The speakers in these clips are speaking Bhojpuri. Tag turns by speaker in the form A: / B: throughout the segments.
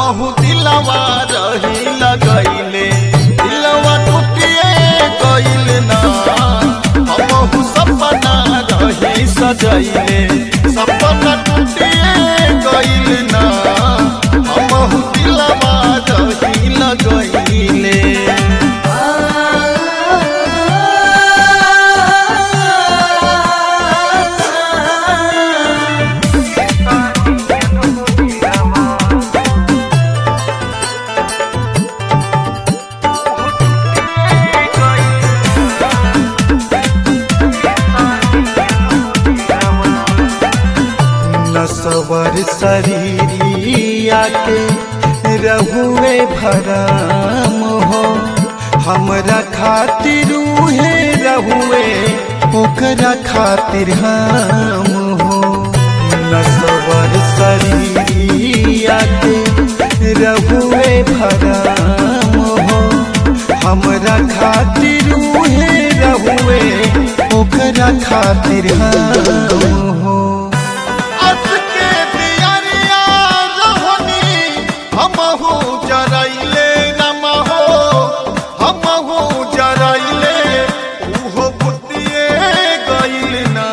A: हमहु दिलवा रही लगैले दिलवा टूटिए गइल ना हमहु सपना रही सजैले सपना टूटिए गइल ना हमहु दिलवा रही लगैले नसवर शरीरिया के रहुए भराम हो हमरा खातिर उहे रहुए ओकरा खातिर हम हो नसवर शरीरिया के रहुए भराम हो हमरा खातिर उहे रहुए ओकरा खातिर हम हो अस के दियरिया रहनी हमहु जरैले नमहो हमहु जरैले उहो बुतिए गइल ना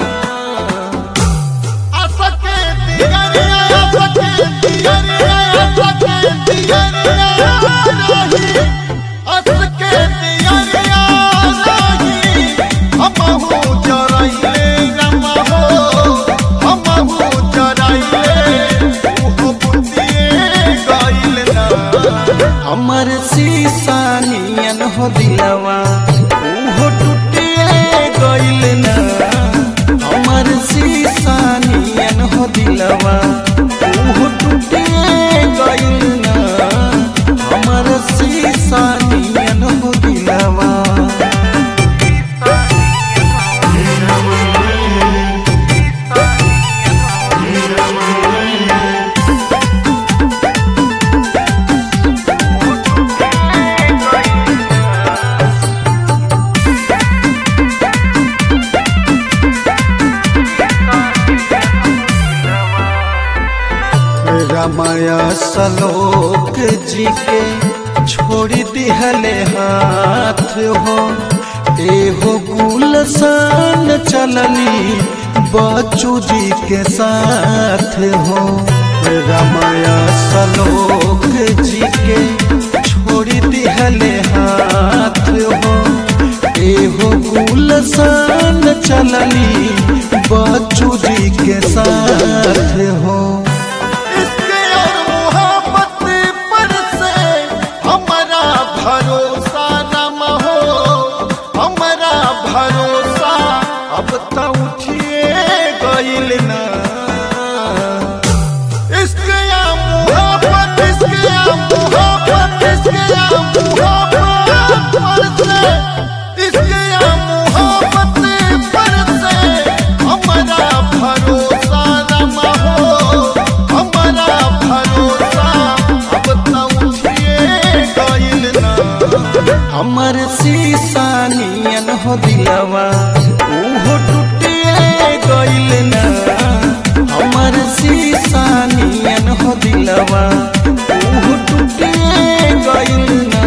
A: अस के दियरिया अस के दियरिया अस के दियरिया रही अस के दियरिया रही हमहु जरैले नमहो हमहु जरैले उहो बुतिए गइल ना हमर शीशा नियन हो दिलवा उहो टूटिए गइल ना हमर शीशा नियन हो दिलवा उहो टूटिए गइल ना हमर शीशा नियन हो दिलवा रमाया सलोक जी के छोड़ दिहले हाथ हो एहो गुलसान चलनी बच्चू जी के साथ हो रमाया सलोक जी के छोड़ दिहले हाथ हो एहो गुलसान चलनी बच्चू जी के साथ हो इसके और मोहब्बत पर से हमारा भरोसा नम हो हमारा भरोसा अब तो उठिए गइल ना इसके या मोहब्बत इसके या मोहब्बत इसके या मोहब्बत पर से इसके या मोहब्बत पर से हमारा भरोसा नम हो हमारा भरोसा अब तो उठिए गइल ना हमर शीशा नियन हो दिलवा उहो टूटिए गइल ना हमर शीशा नियन हो दिलवा उहो टूटिए गइल ना